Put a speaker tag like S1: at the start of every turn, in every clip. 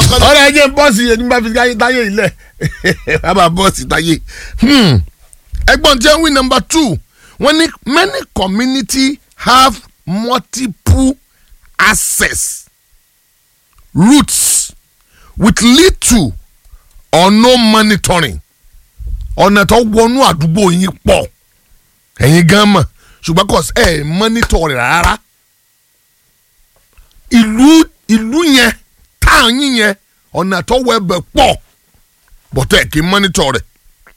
S1: kọ́lé.
S2: ọ̀rẹ́ ẹ jẹ́ bọ́ọ̀sì yẹn nígbà fi táyé táyé ilẹ̀ a máa bọ́ọ̀sì táyé. Hmm. ẹgbọ́n tí wọ́n wí number two wọ́n ní many community have multiple access routes with little or no monitoring ọ̀nà tó wọnú àdúgbò yín pọ̀ ẹ̀yin gan mọ̀ ṣùgbọ́n kò ẹ̀ mọ́nítọ̀ rẹ̀ rárá ìlú ìlú yẹn táwọn yín yẹn ọ̀nà tó wọ ẹbẹ̀ pọ̀ bọ̀tọ̀ ẹ̀ kì í mọ́nítọ̀ rẹ̀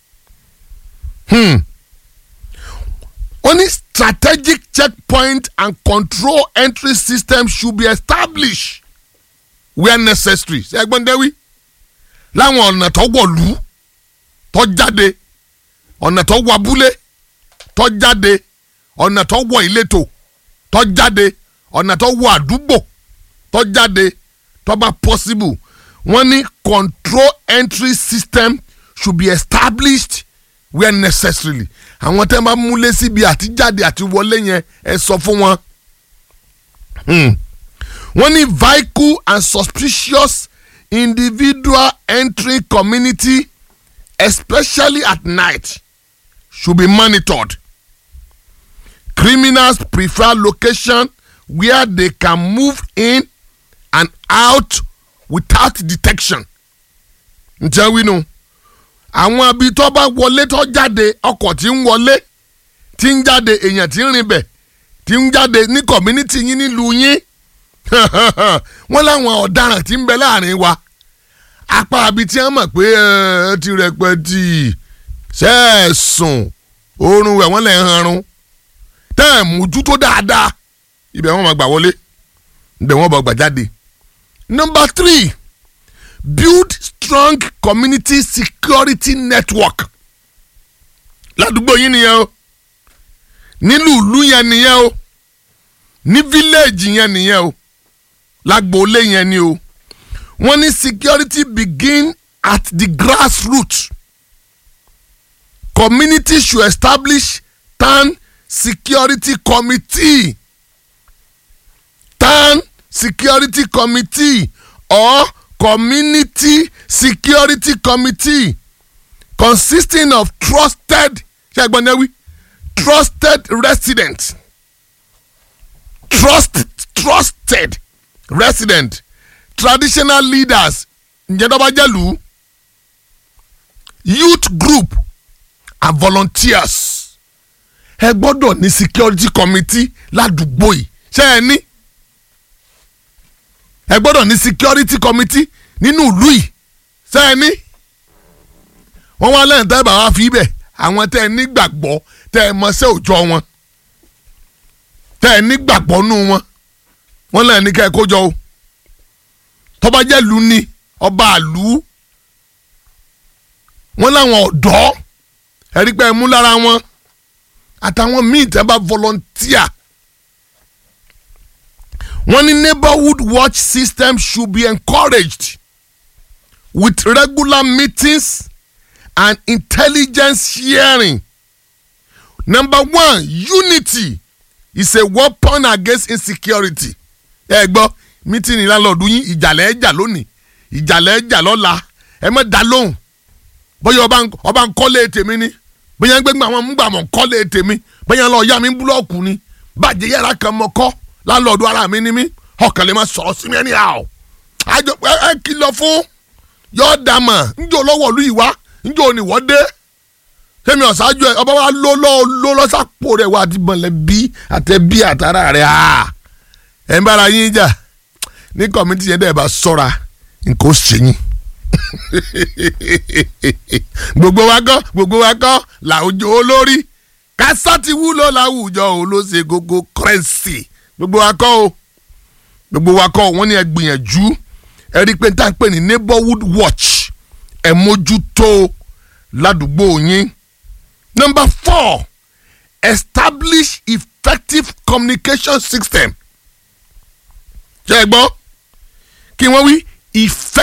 S2: wọ́n ní strategic checkpoint and control entry system should be established where necessary ṣe ẹgbọ́n dẹ́wí láwọn ọ̀nà tó wọ̀lú tó jáde ọ̀nà tó wọ abúlé tó jáde ọ̀nà tó wọ ìletò tó jáde ọ̀nà tó wọ àdúgbò tó jáde tó bá possible wọ́n ní control entry system should be established where necessarily àwọn tẹ́ máa múlé síbi àtijáde àti wọlé yẹn ẹ sọ fún wọn. Hmm. wọ́n ní vehicle and suspicious individual entering community especially at night should be monitored. Criminals prefer location where they can move in and out without detection. ǹjẹ́ wínú àwọn abi tó bá wọlé tó jáde ọkọ̀ tí ń wọlé tí ń jáde èèyàn tí ń rìn bẹ̀ tí ń jáde ní community yín nílùú yín wọ́n láwọn ọ̀daràn tí ń bẹ láàrin wa apá abi tí wọ́n mọ̀ pé ẹ ti rẹpẹtì sẹ́ẹ̀sùn oorun rẹ̀ wọ́n lè hanrun tẹ́ ẹ̀ mójútó dáadáa ibẹ̀ wọ́n máa gbà wọlé ibẹ̀ wọ́n bá gbà jáde. number three build strong community security network ládùúgbò yín nìyẹn o nílùú ìlú yẹn nìyẹn o ní fíléèjì yẹn nìyẹn o lágbóolé yẹn ni o wọ́n ní security begin at the grassroots community should establish town security committee town security committee or community security committee consisting of trusted ṣàgbọ́nẹ́wí trusted residents trust trusted resident traditional leaders ǹjẹ́dọ́bàjẹ́lù youth group and volunteers ẹ gbọ́dọ̀ ní security committee ládùúgbò yìí ṣé ẹ ní ẹ gbọ́dọ̀ ní security committee nínú ìlú yìí ṣé ẹ ní wọ́n wá lẹ́yìn tẹ́ ẹ bá wá fi ibẹ̀ àwọn tẹ́ ẹ nígbàgbọ́ tẹ́ ẹ mọṣẹ́ òòjọ́ wọn tẹ́ ẹ nígbàgbọ́ nù wọn wọ́n lẹ́yìn ní kẹ́ ẹ kó jọ o tọ́ba jẹ́ lu ni ọba àlú wọ́n láwọn ọ̀dọ́ ẹ̀rí pé ẹ mú lára wọn àtàwọn míì tẹ́ bá volunteer wọ́n ní neighborhood watch system should be encouraged with regular meetings and intelligence sharing number one unity is a weapon against insecurity ẹ gbọ́ mítìnì lálọ́ọ̀dún yín ìjàlẹ̀ ẹ̀jà lónìí ìjàlẹ̀ ẹ̀jà lọ́la ẹ má dá lóhùn bóyá ọba ń kọ́lé tèmi ni bóyá gbẹ́gbẹ́ àwọn múgbàmọ̀ kọ́lé tèmi bóyá lọ́ọ́ yá mi búlọ́ọ̀kù ni bàjẹ́ yàrá kan mọ́ kọ́ lálọ́ọ̀dún ara mi ni mí ọkàn lè má sọ̀rọ̀ sí mi ẹni àwọ̀ àjọ ẹ kìlọ̀ fún yọ̀ọ́ dàmà njẹ́ olówó ìlú yìí wá njẹ́ òní wọ́n dé sẹ́mi ọ̀sájú ẹ̀ ọba wa ló lọ́ ló lọ́sàpò rẹ̀ wá àti mọ̀lẹ́bí àtẹ̀bí àtàrà rẹ̀ ẹ̀ ń bára yín jà ní kọ́mítì yẹn dẹ̀ bá sọ́ra nǹkan ó ṣe yín gbogbo wa kọ́ gbogbo wa kọ́ làwùjọ olórí kásá ti wúlò láwùjọ olóṣè gbogbo kírẹ́sì gbogbo wa kọ́ o gbogbo wa kọ́ wọ́n ní ẹ gbìyànjú ẹ rí i pé tá à ń pè ní neighborhood watch ẹ mójútó ládùúgbò yín. number four establish effective communication system. ṣé ẹ gbọ́ kí wọ́n wí effective.